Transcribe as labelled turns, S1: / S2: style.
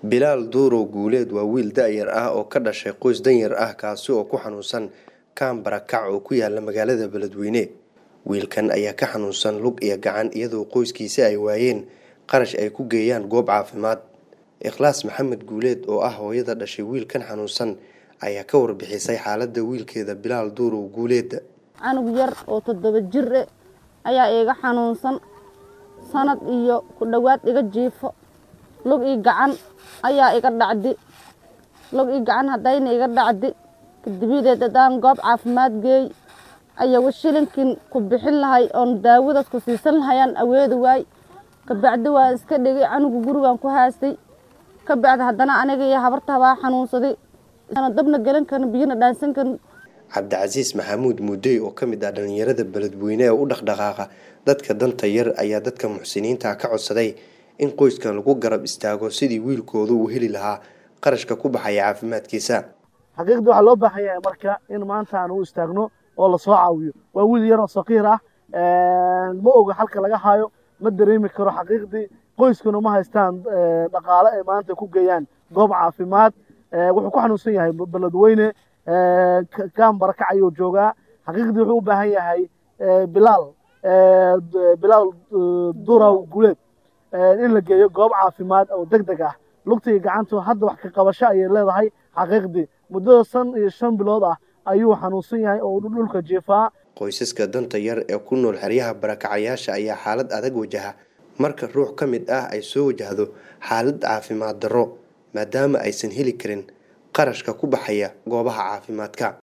S1: bilaal duurow guuleed waa wiil da-yar ah oo ka dhashay qoys danyar ah kaasi oo ku xanuunsan kaan barakac oo ku yaala magaalada beledweyne wiilkan ayaa ka xanuunsan lug iyo gacan iyadoo qoyskiisa ay waayeen qarash ay ku geeyaan goob caafimaad ikhlaas maxamed guuleed oo ah hooyada dhashay wiilkan xanuunsan ayaa ka warbixisay xaalada wiilkeeda bilaal duurow guuleed
S2: canug yar oo toddoba jir e ayaa iiga xanuunsan sanad iyo ku dhowaad iga jiifo lug ii gacan ayaa iga dhacdi lug ii gacan haddayna iga dhacdi kadibideed haddaan goob caafimaad geey ayawa shilinkin ku bixin lahay oon daawadaas ku siisan lahayaan aweedi waay kabacdi waan iska dhigay canugu gurigan ku haastay kabacdi haddana aniga iyo habarta baa xanuunsaday dabna gelan karin biyana dhaansan karin
S1: cabdicasiis maxamuud muudey oo ka mid ah dhalinyarada beledweyne ee u dhaqdhaqaaqa dadka danta yar ayaa dadka muxsiniinta ka codsaday in qoyskan lagu garab istaago sidii wiilkoodu uu heli lahaa qarashka ku baxaya caafimaadkiisa
S3: xaqiiqdii waxaa loo baahan yahay marka in maanta aan u istaagno oo lasoo caawiyo waa wiil yaroo saqiir ah ma oga halka laga hayo ma dareemi karo xaqiiqdii qoyskuna ma haystaan dhaqaale ay maanta ku geeyaan goob caafimaad wuxuu ku xanuunsan yahay beledweyne kaan barakac ayuu joogaa xaqiiqdii wuxuu u baahan yahay bilaal bilaal duraw guleed in la geeyo goob caafimaad oo deg deg ah lugtii gacantu hadda wax ka qabasho ayay leedahay xaqiiqdii muddada san iyo shan bilood ah ayuu xanuunsan yahay oo dhulka jiifaa
S1: qoysaska danta yar ee ku nool xeryaha barakacayaasha ayaa xaalad adag wajaha marka ruux ka mid ah ay soo wajahdo xaalad caafimaad darro maadaama aysan heli karin qarashka ku baxaya goobaha caafimaadka